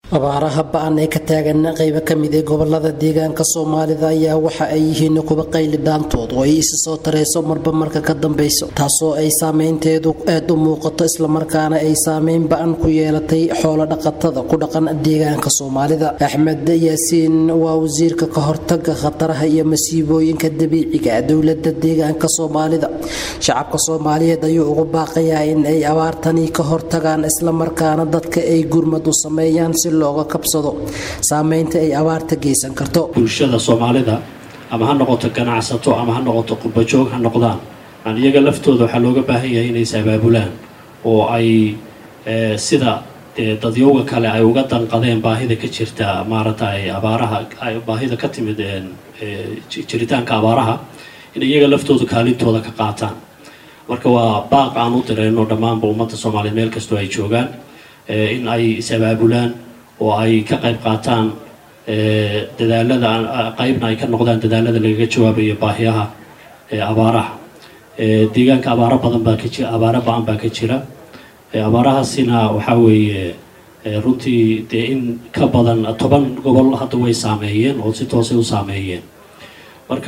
abaaraha ba-an ee ka taagan qaybo kamid ee gobolada deegaanka soomaalida ayaa waxa ay yihiin kuba qayli dhaantood oo ay isi soo tareyso marba marka ka dambeyso taasoo ay saameynteedu aad u muuqato islamarkaana ay saameyn ba-an ku yeelatay xoolo dhaqatada ku dhaqan deegaanka soomaalida axmed yaasiin waa wasiirka ka hortaga khataraha iyo masiibooyinka dabiiciga dowlada deegaanka soomaalida shacabka soomaaliyeed ayuu ugu baaqayaa in ay abaartani ka hortagaan islamarkaana dadka ay gurmad u sameeyaan si looga kabsado saameynta ay abaarta geysan karto bulshada soomaalida ama ha noqoto ganacsato ama ha noqoto qurbajoog ha noqdaan aan iyaga laftooda waxaa looga baahan yahay inay is-abaabulaan oo ay sida dadyowga kale ay uga danqadeen baahida ka jirta maaragtay abaaraha baahida ka timid jiritaanka abaaraha in iyaga laftooda kaalintooda ka qaataan marka waa baaq aan u dirayno dhammaanba ummadda soomaaliyeed meel kastoo ay joogaan in ay is-abaabulaan oo ay ka qayb qaataan dadaalada qeybna ay ka noqdaan dadaalada lagaga jawaabayo baahiyaha abaaraha deegaanka abaaro badan baa ka jira abaaro ba-an baa ka jira abaarahaasina waxaa weeye runtii dee in ka badan toban gobol hadda way saameeyeen oo si toosay u saameeyeen marka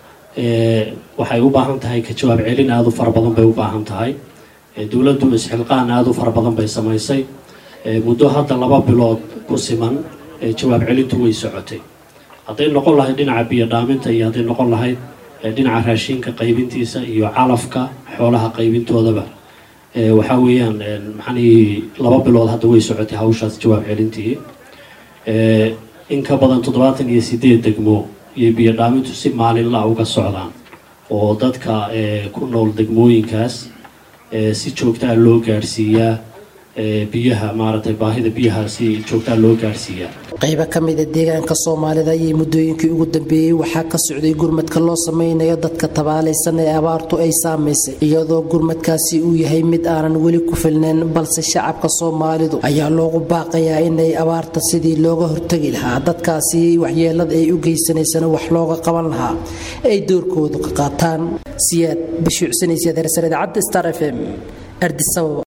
waxay u baahan tahay ka jawaab celin aada u fara badan bay u baahan tahay dowladdu isxilqaan aada u fara badan bay samaysay muddo hadda laba bilood ku siman jawaab celintu way socotay hadday noqon lahayd dhinaca biyo dhaaminta iyo hadday noqon lahayd dhinaca raashinka qaybintiisa iyo calafka xoolaha qaybintoodaba waxaa weeyaan maxanii laba bilood hadda way socotay hawshaas jawaab celintii in ka badan toddobaatan iyo sideed degmo iyo biyo dhaamintu si maalinla uga socdaan oo dadka ku nool degmooyinkaas si joogtaa loo gaadhsiiyaa biyaha maaragtay baahida biyaha si joogtaa loo gaadhsiiyaa qaybo kamida deegaanka soomaalida ayay muddooyinkii ugu dambeeyey waxaa ka socday gurmadka loo sameynayo dadka tabaalaysan ee abaartu ay saamaysay iyadoo gurmadkaasi uu yahay mid aanan weli ku filnayn balse shacabka soomaalidu ayaa loogu baaqayaa inay abaarta sidii looga hortagi lahaa dadkaasi waxyeelada ay u geysanaysana wax looga qaban lahaa ay doorkoodu ka qaataan siyaad bashiicsanaysa darsar idaacadda star f m ardisababa